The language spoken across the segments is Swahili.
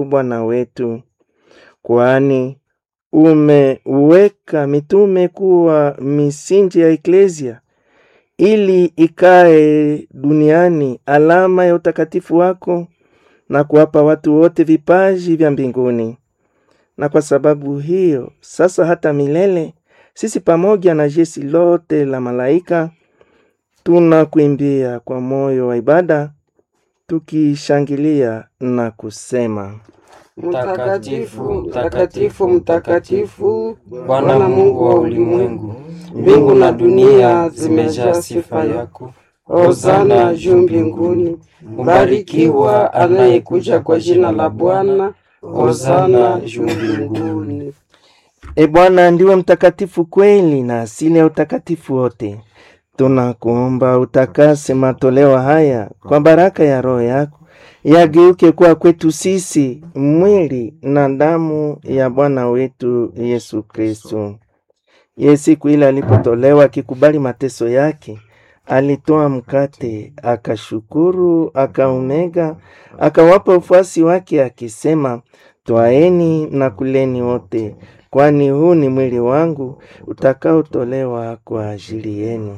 Bwana wetu, kwani umeweka mitume kuwa misingi ya eklesia ili ikae duniani alama ya utakatifu wako na kuwapa watu wote vipaji vya mbinguni. Na kwa sababu hiyo sasa hata milele sisi pamoja na jeshi lote la malaika tunakuimbia kwa moyo wa ibada tukishangilia na kusema: Mtakatifu, mtakatifu, mtakatifu, Bwana Mungu wa ulimwengu, mbingu na dunia zimejaa sifa yako. Hosana juu mbinguni, mbarikiwa anayekuja kwa jina la Bwana. Hosana juu mbinguni. E Bwana, ndiwe mtakatifu kweli na asili ya utakatifu wote. Tunakuomba utakase matoleo haya kwa baraka ya Roho yako, yageuke kuwa kwetu sisi mwili na damu ya Bwana wetu Yesu Kristo. Ye siku ile alipotolewa akikubali mateso yake, alitoa mkate, akashukuru, akaumega, akawapa ufuasi wake akisema, twaeni na kuleni wote, kwani huu ni mwili wangu utakaotolewa kwa ajili yenu.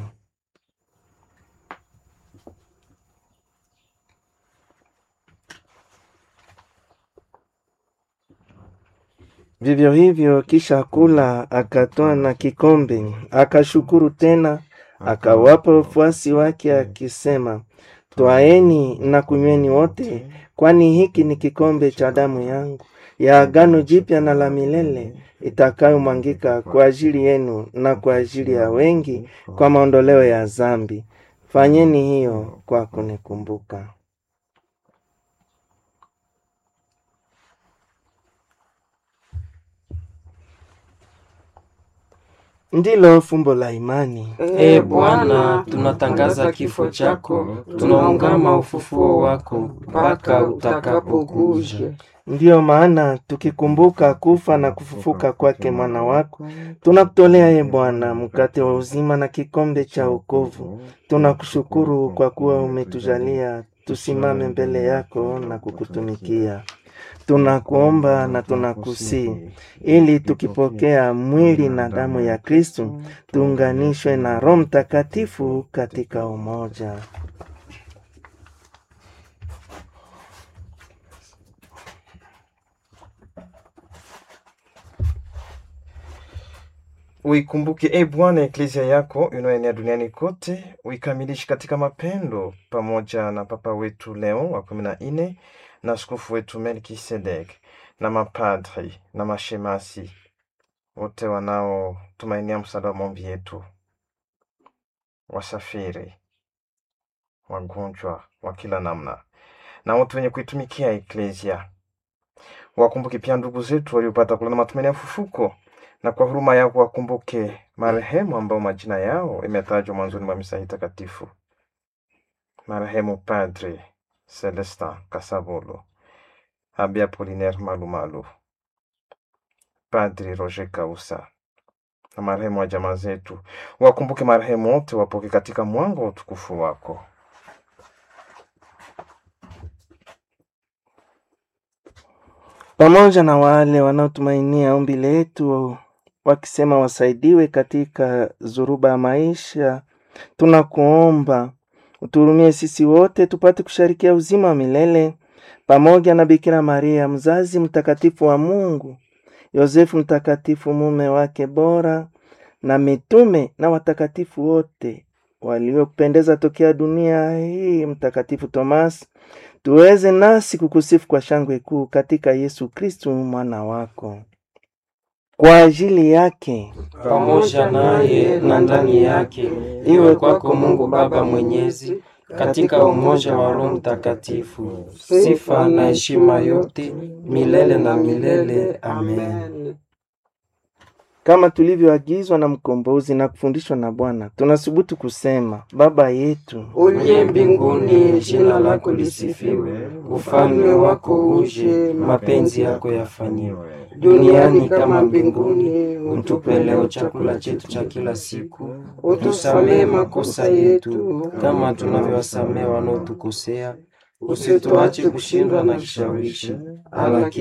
Vivyo hivyo, kisha kula, akatwaa na kikombe, akashukuru tena, akawapa wafuasi wake akisema, twaeni na kunyweni wote, kwani hiki ni kikombe cha damu yangu ya agano jipya na la milele itakayomwangika kwa ajili yenu na kwa ajili ya wengi kwa maondoleo ya dhambi. Fanyeni hiyo kwa kunikumbuka. Ndilo fumbo la imani. E Bwana, tunatangaza kifo chako, tunaungama ufufuo wako mpaka utakapokuja. Ndiyo maana tukikumbuka kufa na kufufuka kwake mwana wako, tunakutolea ye Bwana mkate wa uzima na kikombe cha wokovu. Tunakushukuru kwa kuwa umetujalia tusimame mbele yako na kukutumikia. Tunakuomba na tunakusii ili tukipokea mwili na damu ya Kristu tuunganishwe na Roho Mtakatifu katika umoja. Uikumbuke e Bwana eklezia yako inayoenea duniani kote, uikamilishe katika mapendo, pamoja na Papa wetu Leo wa kumi na nne na askofu wetu Melkisedek na mapadri na mashemasi wote wanaotumainia msaada wa maombi yetu, wasafiri, wagonjwa wa kila namna na wote wenye kuitumikia eklezia. Wakumbuke pia ndugu zetu waliopata kulana matumaini ya ufufuko na kwa huruma yako wakumbuke marehemu ambao majina yao imetajwa mwanzoni mwa misa hii takatifu: marehemu Padre Celestin Kasabolo, Abi Apolinaire Malumalu, Padri Roger Kausa na marehemu wa jamaa zetu. Wakumbuke marehemu wote, wapoke katika mwanga wa utukufu wako. pamoja na wale wanaotumainia ombi letu wakisema wasaidiwe katika zuruba ya maisha, tunakuomba uturumie sisi wote tupate kusharikia uzima wa milele pamoja na Bikira Maria mzazi mtakatifu wa Mungu, Yosefu mtakatifu mume wake bora, na mitume na watakatifu wote waliopendeza tokea dunia hii, Mtakatifu Tomasi, tuweze nasi kukusifu kwa shangwe kuu katika Yesu Kristu mwana wako. Kwa ajili yake pamoja naye na ndani yake, iwe kwako Mungu Baba Mwenyezi, katika umoja wa Roho Mtakatifu, sifa na heshima yote milele na milele. Amen. kama tulivyoagizwa na mkombozi na kufundishwa na Bwana, tunasubutu kusema: Baba yetu Uliye mbinguni, jina lako lisifiwe, ufalme wako uje, mapenzi yako yafanyiwe duniani kama mbinguni. Utupe leo chakula chetu cha kila siku, utusamehe makosa yetu kama tunavyowasamehe wanaotukosea, usituache kushindwa na kishawishi, lakini